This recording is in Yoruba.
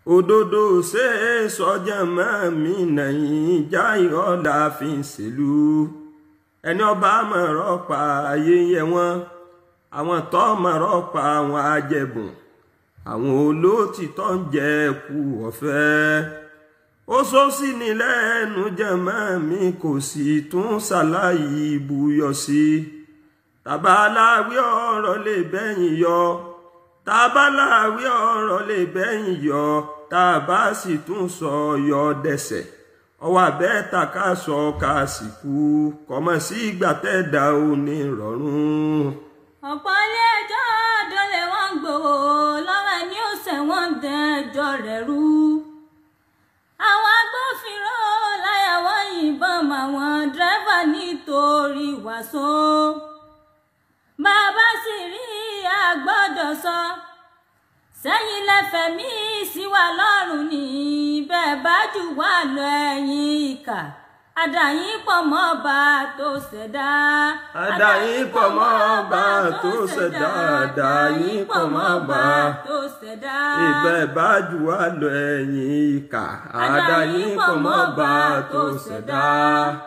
òdodo ṣe é sọjà máa mi nàyìn já ìrọ̀lá fi ń ṣèlú ẹni ọba mọ̀rọ̀ pa ayé yẹ wọ́n àwọn tó mọ̀rọ̀ pa àwọn ajẹ̀bùn àwọn olóòtítọ́ ń jẹ kú ọ̀fẹ́ ó sọ sí ni lẹ́nu jẹ̀mọ́ mi kò sì tún ṣàlàyé ibùyọ̀ sí tàbáláwí ọ̀rọ̀ lè bẹ́yìn yọ tàbáláwí ọ̀rọ̀ lè bẹ́yìn yọ tàbá sì tún sọ yọ dẹsẹ̀ ọwọ́ abẹ́ta ká sọ ká sì kú kọ́mọ sí ìgbà tẹ́ẹ̀dá òní rọrùn. ọ̀pọ̀ ilé ẹjọ́ dọ́lẹ̀ wọ́n gbòòrò lọ́wọ́ ẹni ó ṣẹ̀wọ̀n dẹ́jọ́ rẹ̀ rú. àwọn agbófinró láyà wọ́n yìnbọn mọ́ àwọn dírẹ́fà nítorí wàsó. bàbá sì rí àgbọ́dọ̀ sọ sẹ́yìn lẹ́fẹ̀ẹ́ mi sí wa lọ́rùn ní bẹ́ẹ̀ bá jù wá lọ ẹ̀yìn ìkà àdàyìn pọ̀ mọ́ ọba tó ṣẹ̀dá. àdàyìn pọ̀ mọ́ ọba tó ṣẹ̀dá àdàyìn pọ̀ mọ́ ọba tó ṣẹ̀dá. ìbẹ̀ bá jù wá lọ ẹ̀yìn ìkà àdàyìn pọ̀ mọ́ ọba tó ṣẹ̀dá.